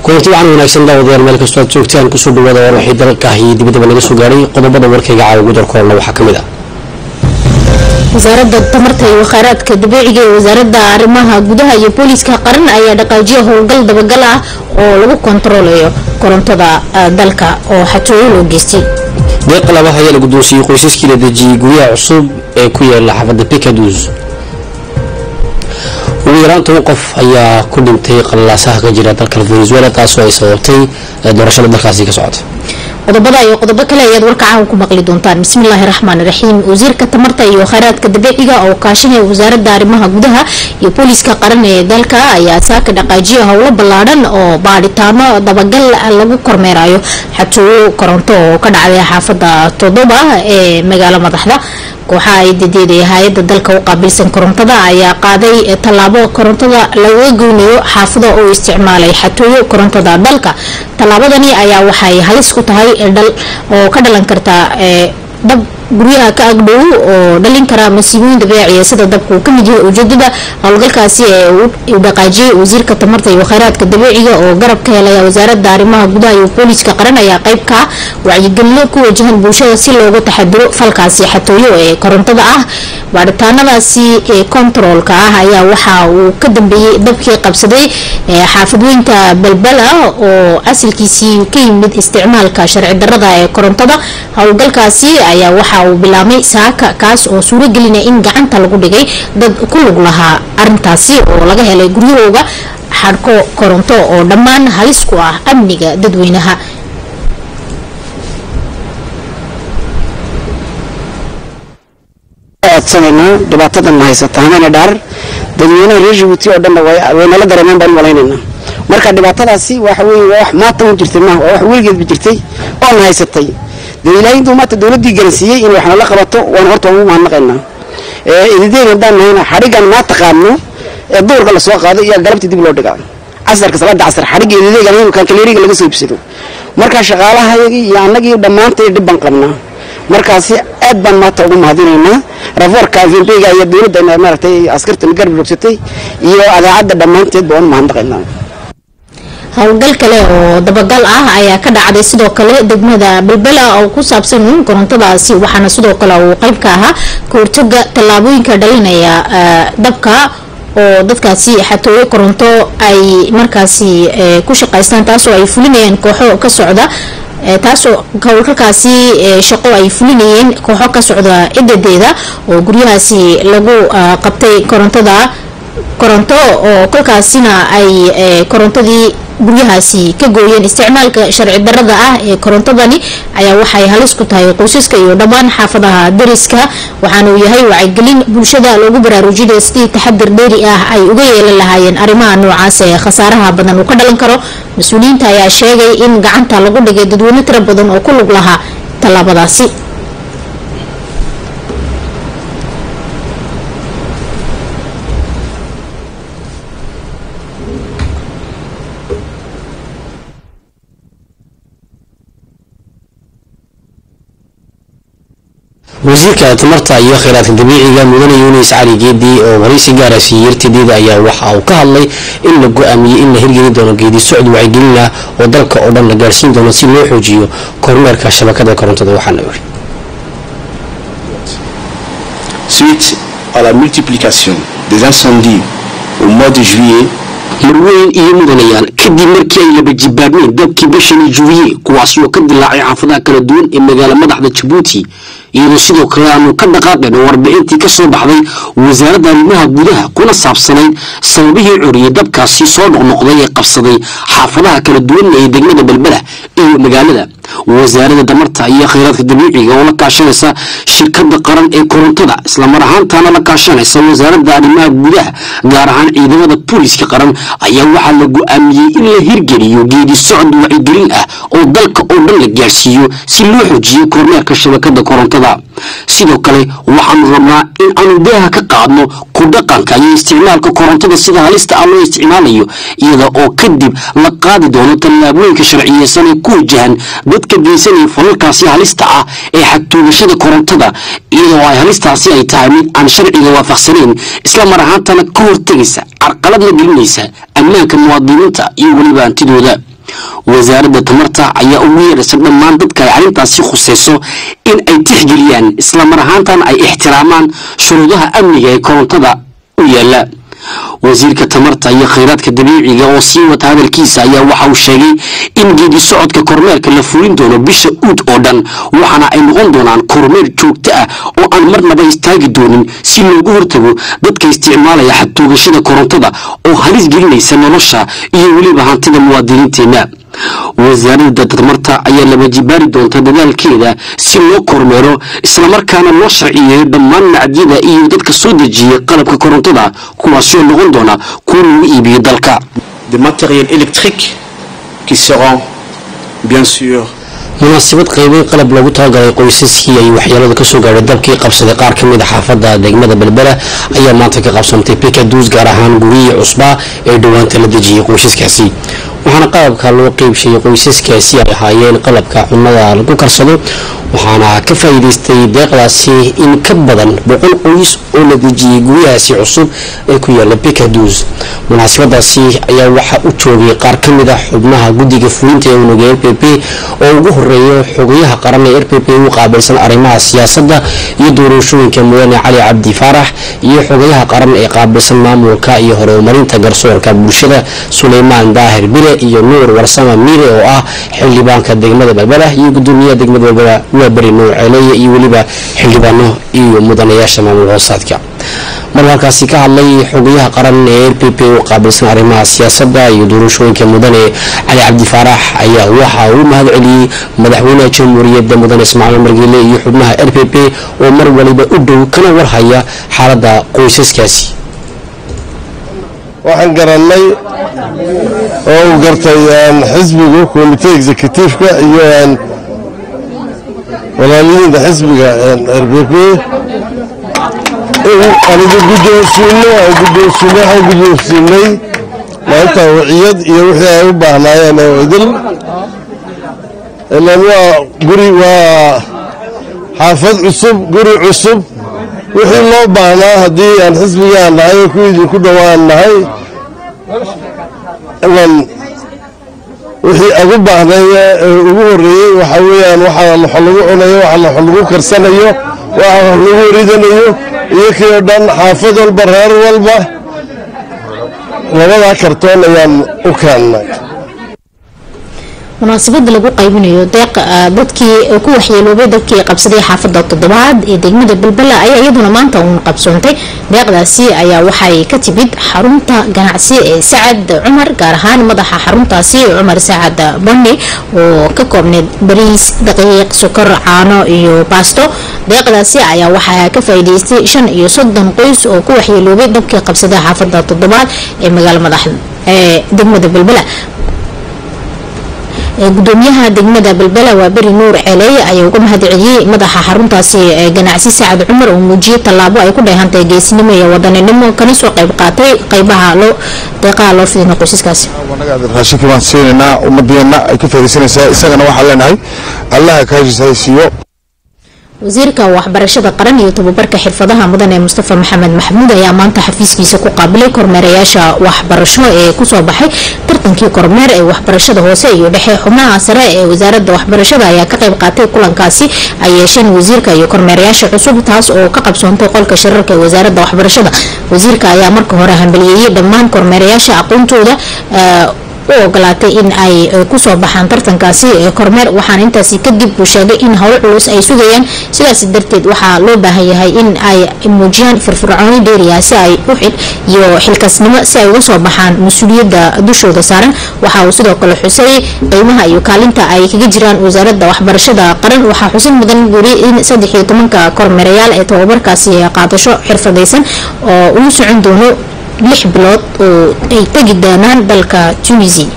kulanti wacan wanaagsan daawadayaal meel kastoo aad joogtaan kusoo dhawaada war wixii dalka ah iyo dibadaba naga soo gaadhay qodobada warkayga caawa gudar koolna waxaa ka mid ah wasaaradda tamarta iyo khayraadka dabiiciga ee wasaaradda arrimaha gudaha iyo booliiska qaran ayaa dhaqaajiya howlgal dabagal ah oo lagu kontaroolayo korontada dalka oo xatooyo loo geystay deeq labaha ayaa la guddoonsiiyey qoysaskii la dejiyey guryaha cusub ee ku yaala xaafadda picadus ugu yaraan toban qof ayaa ku dhintay qalaasaha ka jira dalka venezuela taasoo ay sababtay doorashada dalkaasi ka socota qodobada iyo qodobo kale ayaad warka caawa ku maqli doontaan bismillaahi raxmaan raxiim wasiirka tamarta iyo khayraadka dabiiciga oo kaashanaya wasaaradda arrimaha gudaha iyo booliiska qaran ee dalka ayaa saaka dhaqaajiya howlo ballaadhan oo baadhitaano dabagal lagu kormeerayo xatooyo koronto oo ka dhacday xaafada todoba ee magaalo madaxda kooxaha ay dadeeday hay-ada dalka u qaabilsan korontada ayaa qaaday tallaabo korontada lagaga goynayo xaafada oo isticmaalay xatooyo korontada dalka tallaabadani ayaa waxay halis ku tahay dhal oo ka dhalan karta dab guryaha ka agdhow oo dhalin kara masiibooyin dabeeciya sida dabka uu kamid yahay ujeedada howlgalkaasi ee uu dhaqaajiyay wasiirka tamarta iyo khayraadka dabiiciga oo garab ka helaya wasaaradda arrimaha gudaha iyo booliiska qaran ayaa qayb ka ah wacyigelino ku wajahan bulshada si looga taxadiro falkaasi xatooyo ee korontada ah baadhitaanadaasi ee kontaroolka ah ayaa waxa uu ka dambeeyey dabkii qabsaday xaafadweynta balbala oo asalkiisii ka yimid isticmaalka sharci darada ee korontada howlgalkaasi ayaa waxa uu bilaabmay saaka kaas oo suuragelinaya in gacanta lagu dhigay dad ku lug lahaa arintaasi oo laga helay guryahooga xadhko koronto oo dhammaan halis ku ah amniga dadweynaha codsanaynaa dhibaatadan haysata hamana dhaar dadweynaha reer jabuuti oo dhanna way nala dareemeen baan malaynaynaa marka dhibaatadaasi waxa weye waa wax maanta un jirtay maaha waa wax weligeedba jirtay oona haysatay dee ilaahay intuu maanta dowladdii garansiiyey in wax nala qabato waan horta ugu mahadnaqaynaa idideed haddaan nahayna xadhigan maanta qaadno ee duurka lasoo qaado iyo galabtii dib loo dhigaa casarka salaada casar xadhigga idideegan kan kaleeriga laga soo ibsado marka shaqaalahayagii iyo annagii dhammaantay dhib baan qabnaa markaasi aad baan maanta ugu mahadinaynaa rafoorka vmpga iyo dowladda maaragtay askartan garab rogsatay iyo adaacadda dhammaanteed baan u mahadnaqaynaa howlgal kale oo dabagal ah ayaa ka dhacday sidoo kale degmada balbela oo ku saabsan korontadaasi waxaana sidoo kale uu qayb ka ahaa kahortaga tallaabooyinka dhalinaya dabka oo dadkaasi xatooyo koronto ay markaasi ku shaqaystaan taasoo ay fulinayaan kooxo ka socda taasoo howlgalkaasi shaqo ay fulinayeen kooxo ka socda cidadeeda oo guryahaasi lagu qabtay korontada koronto oo kolkaasina ay korontadii guryahaasi ka gooyeen isticmaalka sharci darada ah ee korontadani ayaa waxay halis ku tahay qoysaska iyo dhammaan xaafadaha dariska waxaana uu yahay wacyigelin bulshada loogu baraarujinaya sidii taxadir dheeri ah ay uga yeelan lahaayeen arrimaha noocaas ee khasaaraha badan uu ka dhalan karo mas-uuliyiinta ayaa sheegay in gacanta lagu dhigay dadweyne tiro badan oo ku lug lahaa tallaabadaasi wasiirka tamarta iyo khayraadka dabiiciga mudane yunis cali geedi oo waraysi gaara siiyey yartideeda ayaa waxa uu ka hadlay in la go-aamiyey in la hirgelin doono geedi socod wacyigelin ah oo dalka oo dhan la gaarsiin doono si loo xoojiyo kormeerka shabakada korontada waxaana yiri Suite à la multiplication des incendies au mois de juillet, marweyn iyo mudanayaal kadib markii ay laba jibaabmeen dabkii bishani juwiye kuwaas oo ka dilaacay xaafadaha kala duwan ee magaala madaxda jabuuti iyadoo sidoo kale aanu ka dhaqaaqeen oo warbixintii ka soo baxday wasaaradda arrimaha gudaha kuna saabsanayd sababihii coriyey dabkaasi soo noqnoqday ee qabsaday xaafadaha kala duwan ee degmada belbela iyo magaalada wasaaradda damarta iyo khayraadka dabiiciga oo la kaashanaysa shirkada qaran ee korontada islamar ahaantaana la kaashanaysa wasaaradda arrimaha gudaha gaar ahaan ciidamada booliiska qaran ayaa waxaa la go-aamiyey in la hirgeliyo geedi socod wacyigelin ah oo dalka oo dhan la gaarsiiyo si loo xoojiyo kormeerka shabakada korontada sidoo kale waxaanu rabnaa in aanu daaha ka qaadno ku dhaqanka iyo isticmaalka korontada sida halista ah loo isticmaalayo iyada oo kadib la qaadi doono tallaabooyinka sharciyeysan ee ku wajahan dadka geysanaya falalkaasi halista ah ee xagtuugashada korontada iyadoo ay halistaasi ay tahay mid aan sharciga waafaqsanayn isla mar ahaantana ka hortegaysa carqalad la gelinaysa ammaanka muwaadiniinta iyo weliba hantidooda wasaaradda tamarta ayaa ugu yeedhaysa dhammaan dadka ay arrintaasi khusayso in ay tixgeliyaan islamar ahaantan ay ixtiraamaan shuruudaha amniga ee korontada u yaala wasiirka tamarta iyo khayraadka dabiiciga oo sii wata hadalkiisa ayaa waxa uu sheegay in geedi socodka kormeerka la fulin doono bisha uud oo dhan waxaana ay noqon doonaan kormeer joogto ah oo aan marnaba istaagi doonin si loogu hortago dadka isticmaalaya xadtoogashada korontada oo halis gelinaysa nolosha iyo weliba hantida muwaadiniinteenna wasaaradda tamarta ayaa laba jibaari doonta dadaalkeeda si loo kormeero islamarkaana loo sharciyeeyo dhammaan macdiyada iyo dadka soo dejiyay qalabka korontada kuwaasoo noqon doona kuwa lagu iibiyo dalka Des matériels électriques qui seront bien sûr munaasabad qaybay qalab loogu talagalay qoysaskii ay waxyeelada kasoo gaadhay dabkii qabsaday qaar ka mid a xaafada degmada belbela ayaa maanta ka qabsantay pikaduus gaar ahaan guriyii cusbaa ee dhowaanta la dejiyay qoysaskaasi waxaana qalabka loo qeybshayay qoysaskaasi ay ahaayeen qalabka cunada lagu karsado waxaana ka faa'iidaystay deeqdaasi in ka badan boqol qoys oo la dejiyey guryahaasi cusub ee ku yaala pikaduus munaasabadaasi ayaa waxaa u joogay qaar ka mid ah xubnaha guddiga fulinta ee unuga r p p oo ugu horeeya xogayaha qaran ee r p p u qaabilsan arrimaha siyaasadda iyo doorashooyinka mudane cali cabdi faarax iyo xogayaha qaran ee qaabilsan maamulka iyo horumarinta garsoorka bulshada suleymaan daahir bire iyo nuur warsama miire oo ah xildhibaanka degmada balbala iyo gudoomiyaha degmada balbala waa beri nuur ceeleeye iyo weliba xildhibaano iyo mudanayaasha maamul hoosaadka maruu halkaasi ka hadlay xogayaha qaran ee r p p u qaabilsan arrimaha siyaasadda iyo doorashooyinka mudane cali cabdi faarax ayaa waxa uu mahad celiyey madaxweynaha jamhuuriyadda mudane ismaaciil margeele iyo xubnaha r p p oo mar waliba u dhow kana warhaya xaaladda qoysaskaasi waxaan garannay oo uu gartay xisbigu komite executifeka iyo walaaliyiinta xisbiga r b p anigu guddoonsiino guddoonsiino waxaan guddoonsiinay maanta waciyad iyo wixii ay u baahnaayeen oo idil ilan waa guri waa xaafad cusub guri cusub wixii loo baahnaa haddii aan xisbigaan nahay oo kuwii idinku dhowaan nahay ilan wixii agu baahnay ugu horreeyey waxaa weeyaan waxaa laxo lagu cunayo waxaa laxo lagu karsanayo waxaa wax lagu ridanayo iyo kii oo dhan xaafad walba reer walba labadaa kartoon ayaan u keennay munaasabada lagu qaybinayo deeq dadkii ku waxyeeloobay dadkii qabsaday xaafada toddobaad ee degmada balbala ayaa iyaduna maanta uun qabsoontay deeqdaasi ayaa waxay ka timid xarunta ganacsi ee sacad cumar gaar ahaan madaxa xaruntaasi cumar sacad bandi oo ka koobneyd bariis daqiiq sokor caano iyo baasto deeqdaasi ayaa waxaa ka faa'iidaystay shan iyo soddon qoys oo ku waxyeeloobay dabkii qabsaday xaafada toddobaad ee magaalo madax ee degmada balbala gudoomiyaha degmada balbala waa beri nuur ceeleeye ayaa uga mahad celiyey madaxa xaruntaasi ganacsi sacad cumar oo muujiyey tallaabo ay ku dheehantay geesinimo iyo wadaninimo kana soo qayb qaatay qaybaha loo deeqaha loo fidina qoysaskaasi raashinkii baan siinaynaa ummadeenna ay ka faaidaysanaysaa isagana waxaan leenahay allaha kaashiis hay siiyo wasiirka waxbarashada qaran iyo tababarka xirfadaha mudan ee mustafa maxamed maxamuud ayaa maanta xafiiskiisa ku qaabilay kormeerayaasha waxbarasho ee kusoo baxay tartankii kormeer ee waxbarashada hoose iyo dhexe xubnaha sare ee wasaaradda waxbarashada ayaa ka qayb qaatay kulankaasi ay yeesheen wasiirka iyo kormeerayaasha cusub taas oo ka qabsoontay qolka shirarka ee wasaaradda waxbarashada wasiirka ayaa marka hore hambaliyeeyey dhammaan kormeerayaasha aqoontooda u ogolaatay in ay kusoo baxaan tartankaasi kormeer waxaana intaasi kadib uu sheegay in howl culus ay sugayaan sidaas darteed waxaa loo baahan yahay in ay muujiyaan firfircooni dheeriya si ay u xil iyo xilkasnimo si ay uga soo baxaan mas-uuliyadda dushooda saaran waxa uu sidoo kale xusay qiimaha iyo kaalinta ay kaga jiraan wasaaradda waxbarashada qaran waxaa xusin mudan guri in saddex iyo tobanka kormeerayaal ee tababarkaasi qaadasho xirfadaysan oo ugu socon doono lix bilood oo ay tegi doonaan dalka tunisia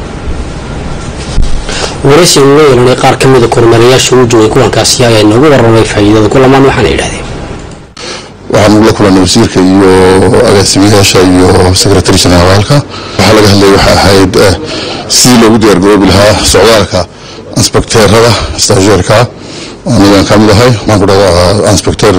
waraysi uu la yeelanay qaar ka mida kormeerayaasha uu joogay kulankaasi ayaa inoogu warramay faa'iidada kulamaan waxaana yidhahdeen waxaan ula kulanay wasiirka iyo agaasimayaasha iyo secretary generaalka waxaa laga hadlaya waxay ahayd sidii loogu diyaargaroobi lahaa socdaalka inspekteerada stajeerka anigaan ka mid ahay waxaan ku dhahaa inspekteer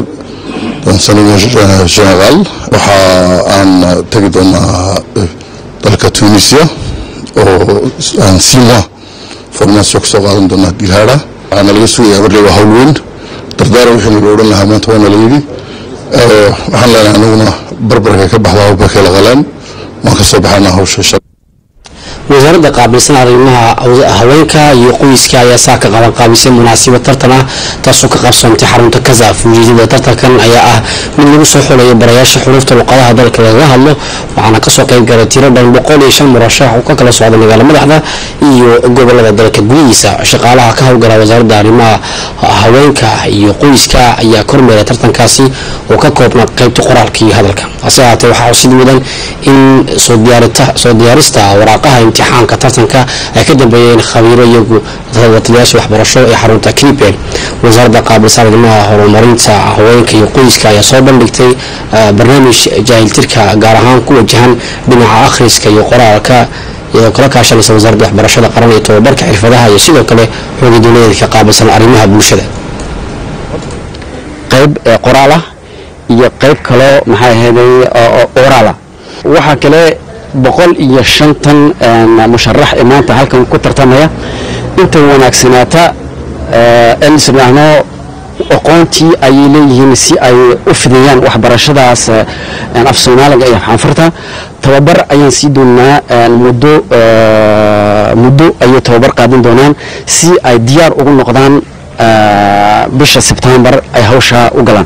generaal waxa aan tegi doonaa dalka tunisia oo aan sii mois formaasyo kasoo qaadan doonaa gilaadha waxaana laga sugayaa barley waa hawl weyn dardaara wixii la odhan lahaa maanta waana la yidhi waxaan leenahay anaguna barbarka ka baxda hawlbarka la qalaan waan kasoo baxana hawsha wasaaradda qaabilsan arrimaha haweenka iyo qoyska ayaa saa ka qaban qaabisay munaasabad tartan ah taasoo ka qabsoontay xarunta kazaaf ujeedada tartankan ayaa ah mid lagu soo xulayo barayaasha xuruufta luqadaha dalka lagaga hadlo waxaana kasoo qayb galay tiro dhan boqol iyo shan murashax oo ka kala socda magaala madaxda iyo gobolada dalka gudihiisa shaqaalaha ka howlgala wasaaradda arrimaha haweenka iyo qoyska ayaa kormeeray tartankaasi oo ka koobna qaybta qoraalka iyo hadalka hase haatee waxaa xusid mudan in soo diyaarista waraaqaha imtixaanka tartanka ay ka dambeeyeen khabiiro iyagu wataliyaasha waxbarasho ee xarunta clipel wasaaradda qaabilsan arrimaha horumarinta haweenka iyo qoyska ayaa soo bandhigtay barnaamij jaahiltirka gaar ahaan ku wajahan dhinaca akhriska iyo qoraalka iyadoo kala kaashanaysa wasaaradda waxbarashada qaran iyo tobabarka xirfadaha iyo sidoo kale xooga dowladeedka qaabilsan arrimaha bulshada qayb qoraal ah iyo qayb kaloo maxay ahayday oraala waxaa kale boqol iyo shantan musharax ee maanta halkan ku tartamaya inta wanaagsanaata in isdhaahno aqoontii ayay leeyihiin si ay u fidiyaan waxbarashadaas af soomaaliga iyo xanfurta tababar ayaan sii doonaa muddo muddo ayay tababar qaadan doonaan si ay diyaar ugu noqdaan bisha sebtembar ay hawsha u galaan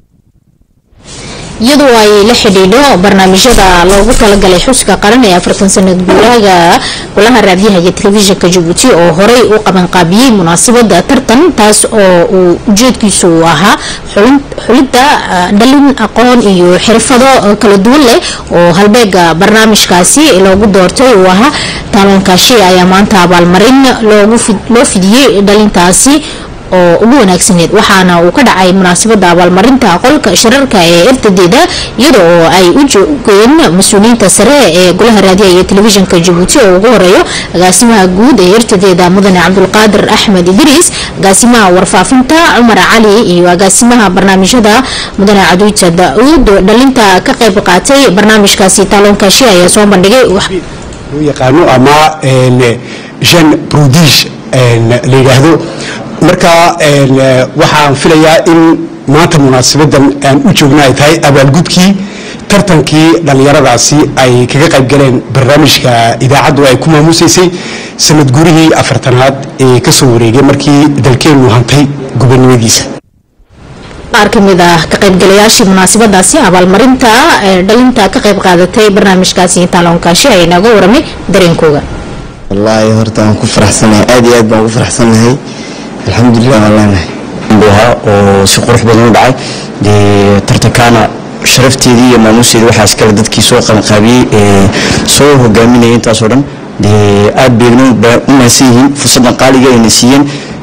iyadoo ay la xidhiidho barnaamijyada loogu talagalay xuska qaran ee afartan sanad guulaaga golaha raadiyaha iyo telefishinka jabuuti oo horey u qabanqaabiyey munaasabada tartan taas oo uu ujeedkiisu uu ahaa xulidda dhalin aqoon iyo xirfado kala duwan leh oo halbeega barnaamijkaasi loogu doortay uu ahaa taaloonkashi ayaa maanta abaalmarin loo fidiyey dhalintaasi oo ugu wanaagsaneed waxaana uu ka dhacay munaasabada abaalmarinta qolka shirarka ee ertadeeda iyada oo ay u joogeen mas-uuliyiinta sare ee golaha raadiyaha iyo telefishinka jabuuti oo ugu horeeyo agaasimaha guud ee ertadeeda mudane cabdulqaadir axmed idriis agaasimaha warfaafinta cumar cali iyo agaasimaha barnaamijyada mudane caduuta da-uud dhalinta ka qayb qaatay barnaamijkaasi taaloonkashi ayaa soo bandhigay loo yaqaano ama jean prodige la yidhaahdo marka waxaan filayaa in maanta munaasabadan aan u joogna ay tahay abaalgudkii tartankii dhallinyaradaasi ay kaga qayb galeen barnaamijka idaacaddu ay ku maamuusaysay sanad gurihii afartanaad ee ka soo wareegay markii dalkeennu hantay gubernimadiisa qaar ka mid ah ka qaybgalayaashii munaasabadaasi abaalmarinta ee dhalinta ka qayb qaadatay barnaamijkaasi taaloonkaasi ay inaga waramay dareenkooga wallaahi horta waan ku faraxsanahay aad iyo aad baan ugu faraxsanahay alxamdulilah waan leenahay ahaa oo si qurux badan u dhacay dee tartankaana sharafteedii iyo maamuusteedii waxaa iskale dadkii soo qabanqaabiyey ee soo hogaaminayay intaasoo dhan dee aad beegno u mahadsan yihiin fursaddan qaaliga ayna siiyeen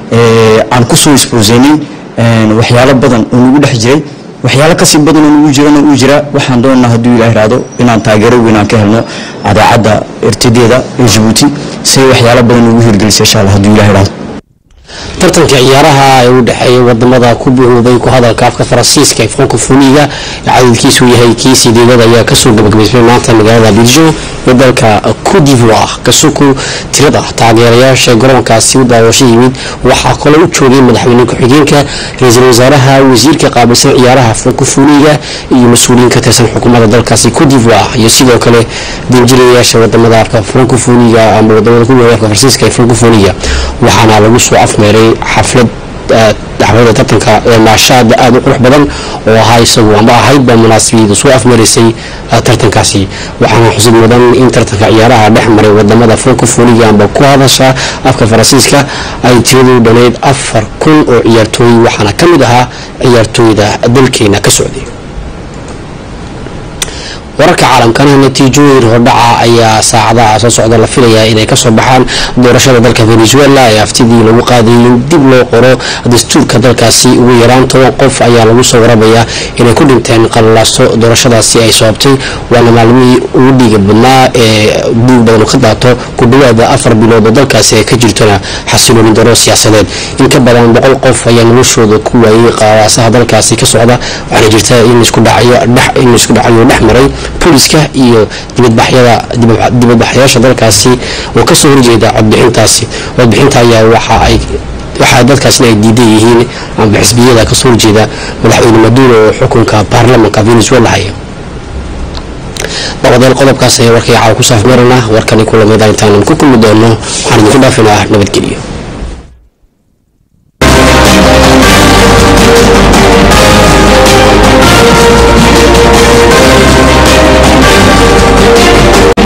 aan ku soo isbooseynin waxyaalo badan oo nagu dhex jiray waxyaalo kasii badan oo nagu jirana uu jira waxaan doonaa hadduu ilaah ihahdo inaan taageero weyn aan ka helno adaacadda irtideeda ee jabuuti si ay waxyaalo badan ugu hirgelisa insha allah hadduu ilah ihahdo tartanka ciyaaraha ee u dhexeeya wadamada ku buuxoobay ku hadalka afka faransiiska ee francofoniga ee cadadkiisu yahay kii sideedad ayaa kasoo gabagabaysmay maanta magaalada abidjan ee dalka cote d'ivoire kasuku tirada taageerayaasha garoonkaasi u daawasho yimid waxaa kaloo u joogay madaxweyne ku-xigeenka ra-iisul wasaaraha wasiirka qaabilsan ciyaaraha francofoniga iyo mas-uuliyiin ka tirsan xukuumadda dalkaasi cote d'ivoire iyo sidoo kale danjirayaasha wadamada afka francofoniga ama wadamada ku afka faransiiska ee francofoniga waxaana lagu soo afmeeray xaflad xaflada tartanka naashaada aada u qurux badan oo ahaa isagu ama ahaydba munaasabiyada soo afmaraysay tartankaasi waxaana xusid mudan in tartanka ciyaaraha dhex maray wadamada francofoniga amba ku hadasha afka faransiiska ay tiradu dhaneyd afar kun oo ciyaartooy waxaana ka mid ahaa ciyaartooyda dalkeena ka socday wararka caalamkana natiijooyin hordhaca ayaa saacadaha soo socda la filayaa inay kasoo baxaan doorashada dalka venezuela ee aftidii lagu qaadayay in dib loo qoro dastuurka dalkaasi ugu yaraan toban qof ayaa lagu soo warabayaa inay ku dhinteen qallalaasto doorashadaasi ay sababtay waana maalmihii ugu dhiiga badnaa ee dhiig badan ka daato ku dhawaada afar bilood oo dalkaasi ay ka jirtona xasilooni daro siyaasadeed in ka badan boqol qof ayaa noloshooda ku waayay qaadaasaha dalkaasi ka socda waxaana jirta in isku dhacyo dhex maray booliska iyo dibadbaxyada dibadbaxyaasha dalkaasi oo kasoo horjeeda codbixintaasi codbixinta ayaa waxa ay waxaa dadkaasina ay diidan yihiin amba xisbiyada kasoo horjeeda madaxweyne maduro oo xukunka baarlamanka venezuela haya dabadeel qodobkaas ayaa warkay caawa ku saafmeerana warkani kulamada intaanan ku kulmi doono waxaan idinku dhaafinaa nabadgelyo